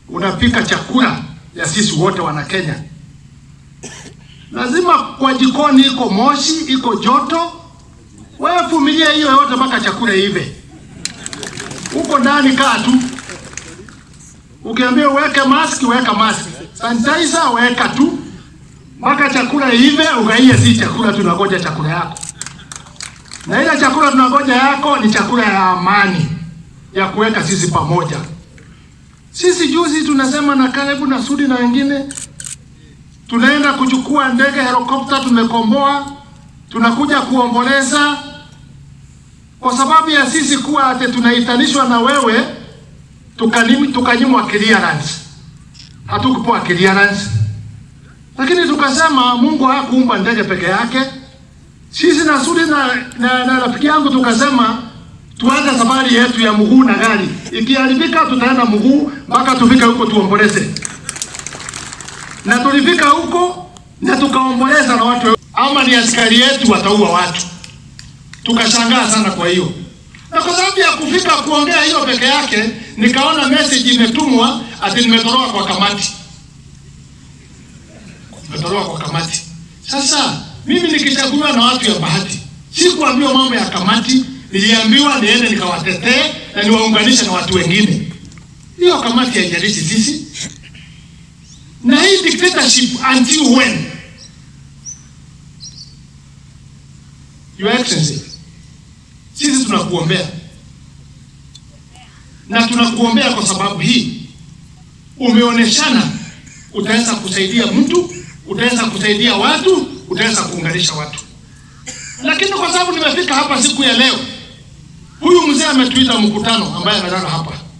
unapika chakula ya sisi wote wana Kenya. Lazima kwa jikoni iko moshi, iko joto. Wewe vumilia hiyo yote mpaka chakula ive. Huko ndani kaa tu. Ukiambia uweke mask, weka mask. Sanitizer weka tu mpaka chakula ive, ugaie. Si chakula tunangoja chakula yako, na ile chakula tunangoja yako ni chakula ya amani ya kuweka sisi pamoja. Sisi juzi tunasema na Kalebu na Sudi na wengine tunaenda kuchukua ndege helikopta, tumekomboa, tunakuja kuomboleza kwa sababu ya sisi kuwa ate tunaitanishwa na wewe, tukanim- tukanyimwa clearance, hatukupewa clearance. Lakini tukasema Mungu hakuumba ndege peke yake. Sisi na Sudi na, na, na rafiki yangu tukasema tuanze safari yetu ya mguu na gari. Ikiharibika tutaenda mguu mpaka tufike huko tuomboleze. Na tulifika huko na tukaomboleza na watu, ama ni askari yetu wataua watu. Tukashangaa sana kwa hiyo, na kwa sababu ya kufika kuongea hiyo peke yake, nikaona message imetumwa ati nimetoroka kwa kamati, nimetoroka kwa kamati. Sasa mimi nikichaguliwa na watu ya bahati, sikuambiwa mambo ya kamati, niliambiwa niende nikawatetee na niwaunganishe na watu wengine. Hiyo kamati haijalishi sisi, na hii dictatorship until when? Your Excellency, sisi tunakuombea na tunakuombea kwa sababu hii umeoneshana utaweza kusaidia mtu, utaweza kusaidia watu, utaweza kuunganisha watu. Lakini kwa sababu nimefika hapa siku ya leo, huyu mzee ametuita mkutano ambaye amelala hapa